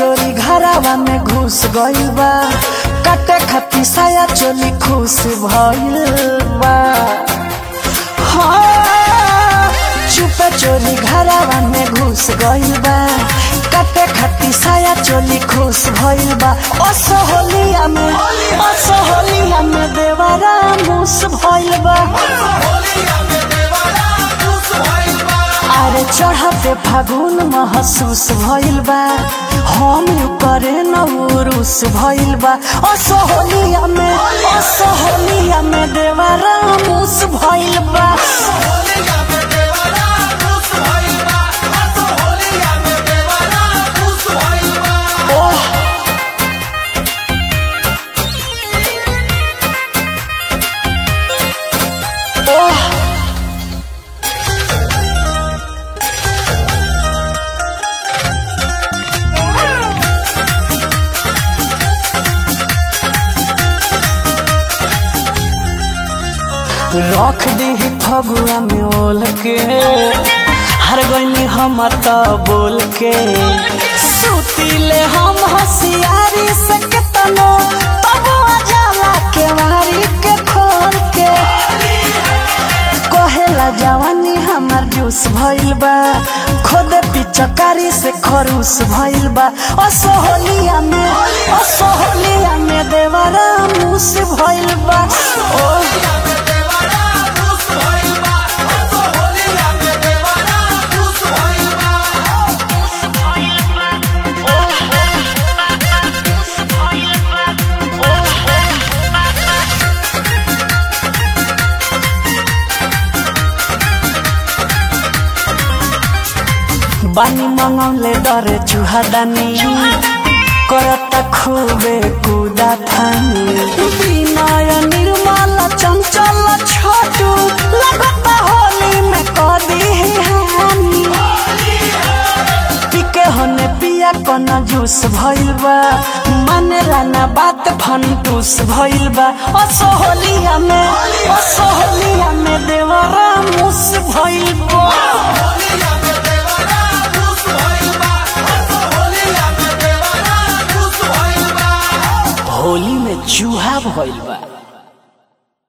चोरी घरावा में घुस गइल बा काटे खाती साया चोली खुश भइल बा हाँ, चुपे चोरी घरावा में घुस गइल बा काटे खाती साया चोली खुश भइल बा असहोलिया में असहोलिया में देवारा मुस भइल बा अरे चढ़ते फागुन महसूस भइल बा हम यू करे न उरुस भइल बा असहोलिया में असहोलिया में देवारा मुस भइल बा ओह ओह रख दी फगुआ में ओल के हर गईनी हम त बोल के सुतीले हम होशियारी से केतनो तब जाला के मारी के खोल के कहेला जवानी हमार जूस भइल बा खुद पिचकारी से खरूस भइल बा असहोलिया में असहोलिया में देवरा मुस भइल बा ओ बानी मंगौले डरे चुहादानी करता खूबे कुदा थानी विनय निर्मल चंचल छोटू लगता होली में कदी हानी पिके होने पिया कना जूस भइल बा मानेला ना बात फंटूस भइल बा असहोलिया में असहोलिया में देवरा मुस भइल बा होली में चूहा भइल बा